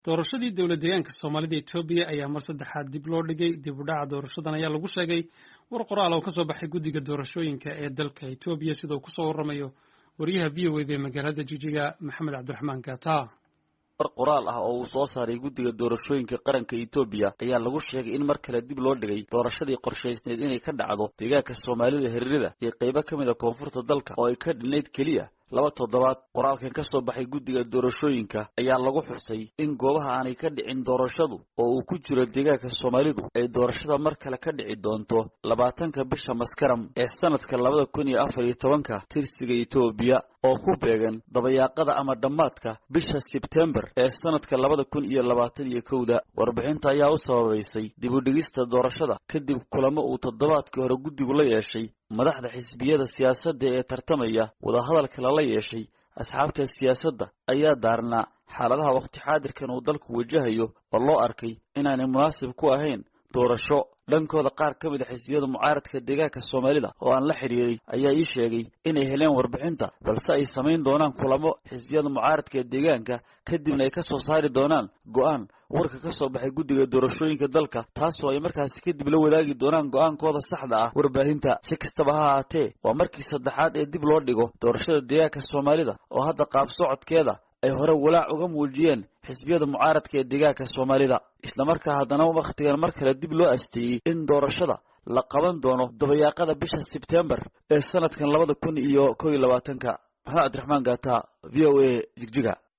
doorashadii dowlad deegaanka soomaalida etoobiya ayaa mar saddexaad dib loo dhigay dib u dhaca doorashadan ayaa lagu sheegay war qoraal oo ka soo baxay guddiga doorashooyinka ee dalka etoobiya sida uu kusoo warramayo wariyaha v o eda ee magaalada jijiga maxamed cabdiraxmaan gata war qoraal ah oo uu soo saaray guddiga doorashooyinka qaranka etoobiya ayaa lagu sheegay in mar kale dib loo dhigay doorashadii qorshaysneed inay ka dhacdo deegaanka soomaalida hiririda iyo qaybo ka mid a koonfurta dalka oo ay ka dhinnayd keliya laba toddobaad qoraalkan ka soo baxay guddiga doorashooyinka ayaa lagu xusay in goobaha aanay ka dhicin doorashadu oo uu ku jiro deegaanka soomaalidu ay doorashada mar kale ka dhici doonto labaatanka bisha maskaram ee sanadka labada kun iyo afar iyo tobanka tirsiga etoobiya oo ku beegan dabayaaqada ama dhammaadka bisha sebtembar ee sanadka labada kun iyo labaatan iyo kowda warbixinta ayaa u sababaysay dib u dhigista doorashada kadib kulamo uu toddobaadkii hore guddigu la yeeshay madaxda xisbiyada siyaasadda ee tartamaya wadahadalka lala yeeshay asxaabta siyaasadda ayaa daarnaa xaaladaha wakhti xaadirkan uu dalku wajahayo oo loo arkay inaanay munaasib ku ahayn doorasho dhankooda qaar ka mid a xisbiyada mucaaradka deegaanka soomaalida oo aan la xidhiiray ayaa ii sheegay inay heleen warbixinta balse ay samayn doonaan kulamo xisbiyada mucaaradka ee deegaanka kadibna ay ka soo saari doonaan go-aan warka ka soo baxay guddiga doorashooyinka dalka taasoo ay markaasi kadib la wadaagi doonaan go-aankooda saxda ah warbaahinta si kastaba ha ahaatee waa markii saddexaad ee dib loo dhigo doorashada deegaanka soomaalida oo hadda qaab socodkeeda ay hore walaac uga muujiyeen xisbiyada mucaaradka ee deegaanka soomaalida islamarkaa haddana wakhtigan mar kale dib loo asteeyey in doorashada la qaban doono dabayaaqada bisha sebtembar ee sanadkan labada kun iyo kow iyo labaatanka maxamed cabdiraxmaan gaata v o a jigjiga